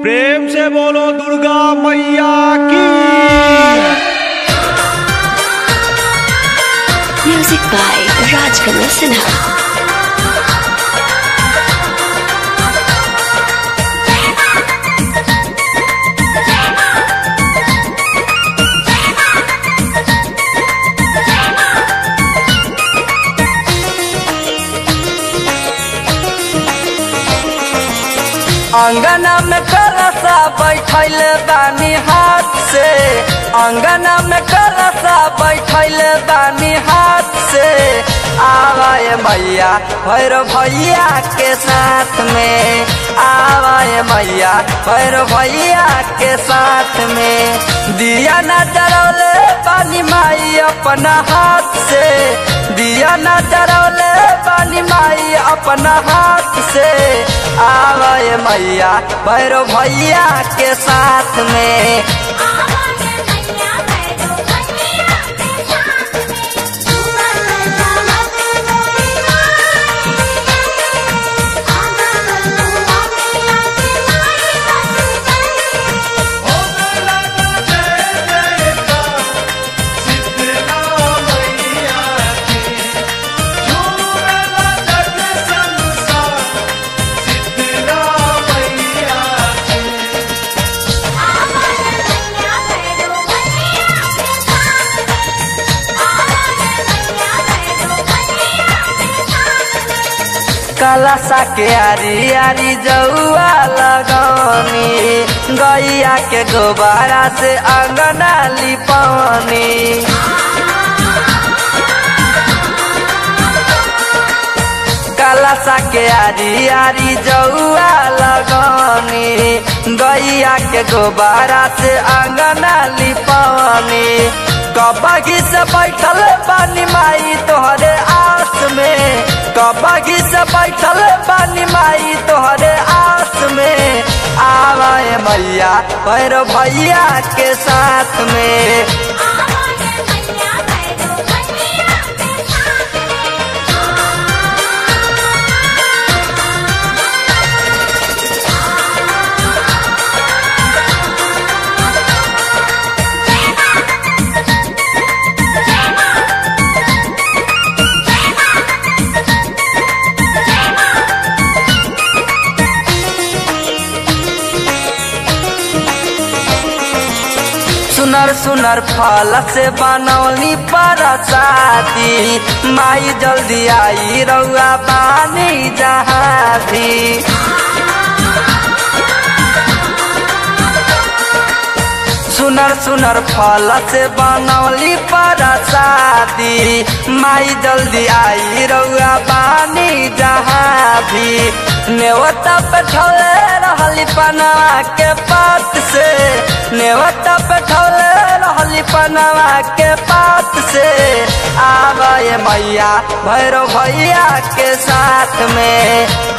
प्रेम से बोलो दुर्गा मैया की Music by Rajkamal Sinha. अंगना में कलसा बैठल बानी हाथ से अंगना में कलसा बैठल बानी हाथ से आवाए मैया भैर भैया के साथ में आवाए मैया भैर भैया के साथ में दिया न जरौले बानी माई अपना हाथ से दिया न जरौले बानी माई अपना हाथ से आवाए मैया भैरो भैया के साथ में कलसा के आरी आरी जौआ लगौनी गैया के गोबारा से अंगना लिपौनी कलसा के आरी आरी जौआ लगौनी गैया के गोबारा से अंगना लिपौनी कबगी से बैठल बानी माई तोहरे आस में कबगी से बैठल बानी माई तोहरे आस में आवाए मैया पैर भैया के साथ में सुनर सुनर फल से बनौली परसादी माई जल्दी आई रउआ बानी जहाँ भी सुनर सुनर फल से बनौली परसादी माई जल्दी आई रउआ बानी जहाँ भी नेवता बैठौले रहली पनवा के पात से नेवता बैठौले रहली पनवा के पात से आवे मैया भैरव भैया के साथ में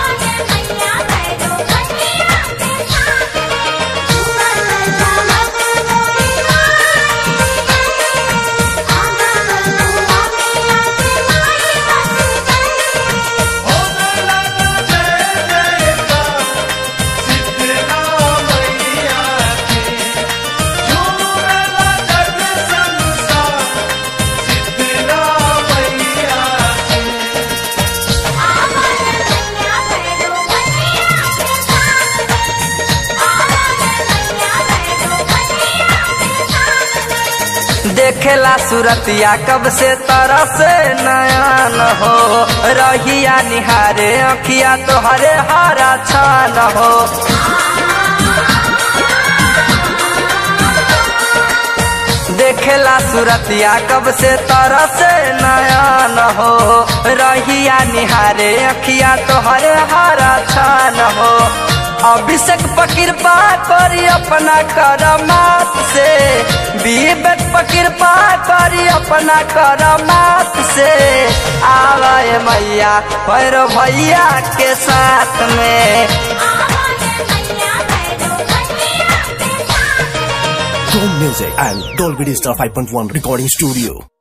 देखेला सूरतिया कब से तरह से नयन हो रहिया निहारे अखिया तोहरे हरा छान हो देखेला सूरतिया कब से तरह से नयन हो रहिया निहारे अखिया तोहरे हरा छान हो अभिषेक पकिरपा करी अपना करमात से विवेक पकिरपा करी अपना करमात से आवे मैया भैरव भैया के साथ में Chrome Music and Dolby Digital 5.1 Recording Studio.